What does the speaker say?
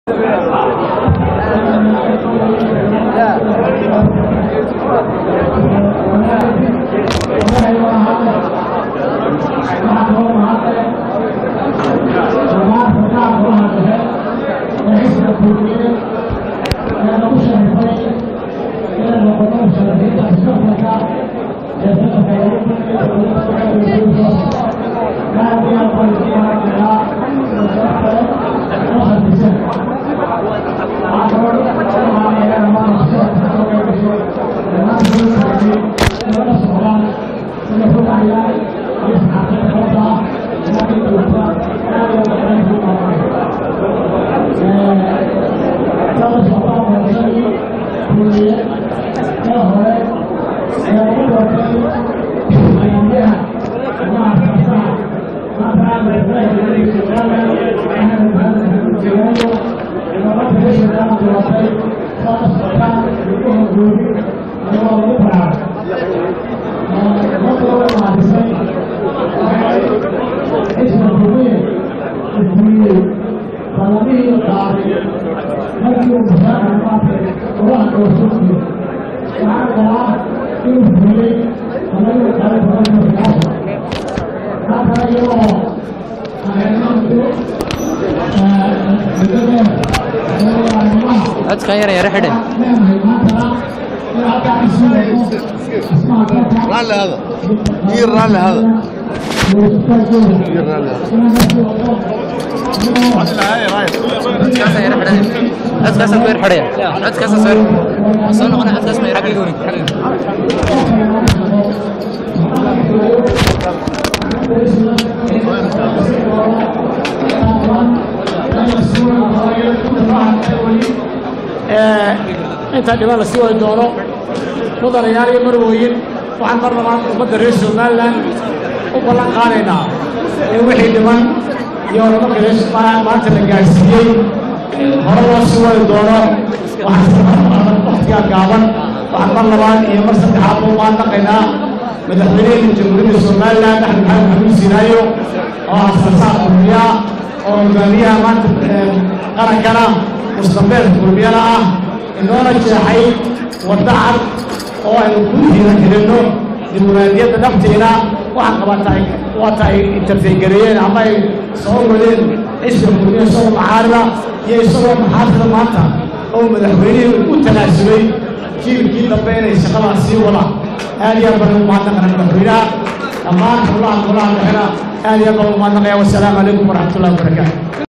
codkan yar yara xidhe raalli hada ii raalli hada ii raalli hada codkaasa yara xidhe codkaasa ku yar xidhaya codkaasa soo soo noqona codkaas ma xagga gooni intaa dhiban la sii wadi doono mudanayaal iyo marwooyin waxaan mar labaad ummadda reer somalilan u ballan qaadaynaa in wixii dhiman iyo horumarka reer maanta la gaadhsiiyey hore loo sii wadi doono waqtigaa gaaban waxaan mar labaad iyo mar saddexaad u maandaqaynaa madaxweynihii jamhuuriyadda somalilan axmed maxamed maxamuud sinaayo oo afarsaaq kulmiya oo hogaamiyaha maanta qarankana mustambeed kulmiyana ah inoona jeexay wadda cad oo aynu ku hiranno dimuqraadiyadda dhabteena waxaan qabataa waata ay interfegareeyeen ama ay soo wadeen xisbiga kulmiya isagoo maxaarida iyo isagoo maxaarida maanta oo madaxweynihii u tanaasulay jiilkii dambe inay shaqadaas sii wadaan aad iyo aad baan ugu mahadnaqana madaxweynaha dhammaan howlaha golaha dhexena aad iyo aad baan ugu mahadnaqaya wasalaamu calaykum waraxmatullahi wabarakaatu